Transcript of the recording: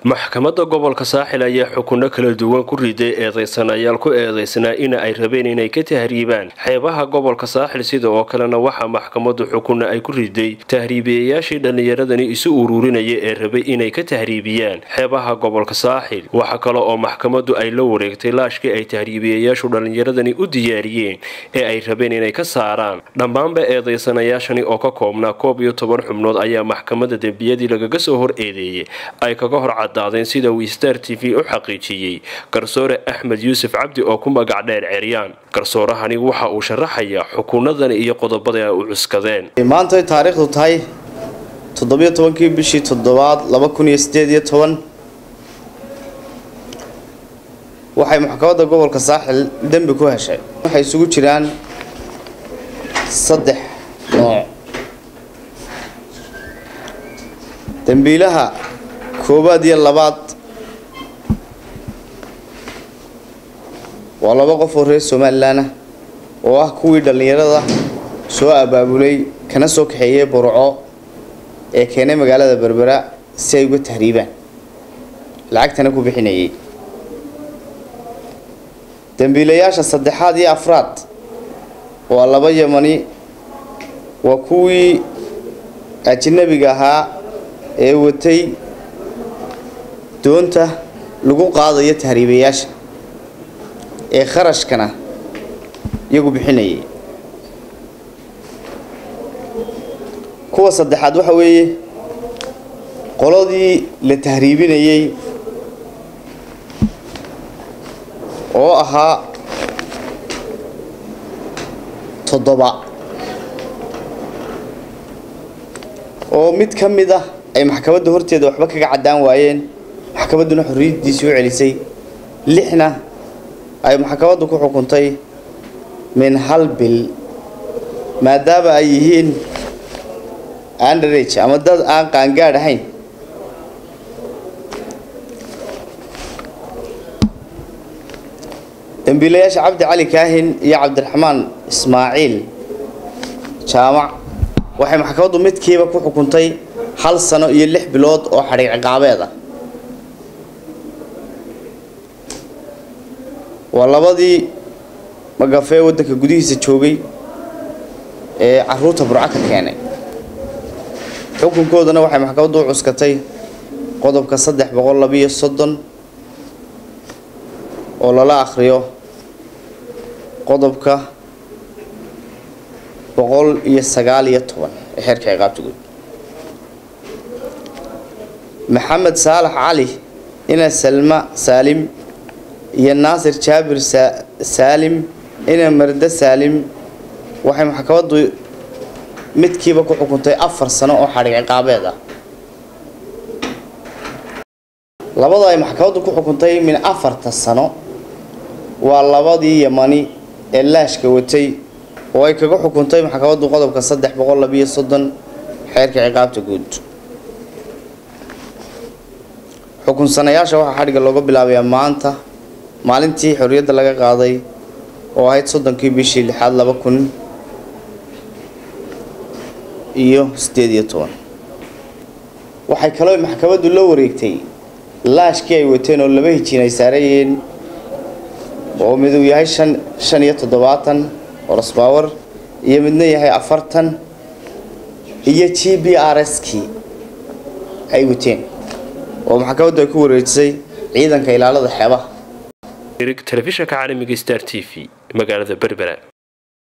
maxkamadda gobolka saaxil ayaa xukunno kala duwan ku riday eedeysanayaal ku eedeysnaa in ay rabeen inay ka tahriibaan xeebaha gobolka saaxil sida oo kalena waxaa maxkamaddu xukunna ay ku riday tahriibiyayaashii dhallinyaradani isu ururinaya ee rabay inay ka tahriibiyaan xeebaha gobolka saaxil waxa kale oo maxkamaddu ay la wareegtay laashkii ay tahriibiyayaashu dhallinyaradani u diyaariyeen ee ay rabeen inay ka saaraan dhammaanba eedeysanayaashani oo ka koobnaa koob iyo toban xubnood ayaa maxkamadda dembiyadii lagaga soo hor eedeeyay ay kaga hor cadaadeen sida uu star t v u xaqiijiyey garsoore axmed yuusuf cabdi oo ku magac dheer ceryaan garsoorahani waxa uu sharaxayaa xukunadani iyo qodobada ay u cuskadeen maanta ay taariikhdu tahay toddobiyo tobankii bishii toddobaad laba kun iyo sideed iyo toban waxay maxkamadda gobolka saaxil dembi ku heshay waxay isugu jiraan saddex nooc dembiilaha koowaad iyo labaad waa laba qof oo reer somalilan ah oo ah kuwii dhallinyarada soo abaabulay kana soo kaxeeyay burco ee keenay magaalada berbera si ay uga tahriibaan lacagtana ku bixinayay dembiilayaasha saddexaad iyo afraad waa laba yamani waa kuwii ajnabiga ahaa ee watay doonta lagu qaadayo tahriibayaasha ee kharashkana iyagu bixinayay kuwa saddexaad waxa weeye qoladii la tahriibinayay oo ahaa toddoba oo mid ka mid ah ay maxkamadda horteeda waxba kaga caddaan waayeen maxkamadduna xorriyaddiisii u celisay lixna ay maxkamaddu ku xukuntay min hal bil maadaama ay yihiin underage ama dad aan qaangaadh ahayn dembiilayaasha cabdi cali kaahin iyo cabdiraxmaan ismaaciil jaamac waxay maxkamaddu midkiiba ku xukuntay hal sano iyo lix bilood oo xadhiiq ciqaabeed ah waa labadii magafee waddanka gudihiisa joogay ee caruurta burco ka keenay xukunkoodana waxay maxkamaddu u cuskatay qodobka saddex boqol labiyo soddon oo lala akhriyo qodobka boqol iyo sagaal iyo toban ee xeerka ciqaabta guud maxamed saalax cali ina salma saalim iyo naasir jaabir saalim ina marda saalim waxay maxkamaddu midkiiba ku xukuntay afar sano oo xadhiiq ciqaabeed ah labada ay maxkamaddu ku xukuntay min afarta sano waa labadii yamani ee laashka watay oo ay kaga xukuntay maxkamaddu qodobka saddex boqol labiyo soddon xeerka ciqaabta guud xukunsanayaasha waxaa xadhigga looga bilaabayaa maanta maalintii xorriyadda laga qaaday oo ahayd soddonkii bishii lixaad laba kun iyo siddeed iyo toban waxay kaloo maxkamaddu la wareegtay laashkii ay wateen oo laba hijiin ay saarayeen oo miduu yahay shan shan iyo toddobaatan orosbawar iyo midna yahay afartan iyo g b r s kii ay wateen oo maxkamaddu ay ku wareejisay ciidanka ilaalada xeebaha telefishanka caalamiga star t v magaalada berbera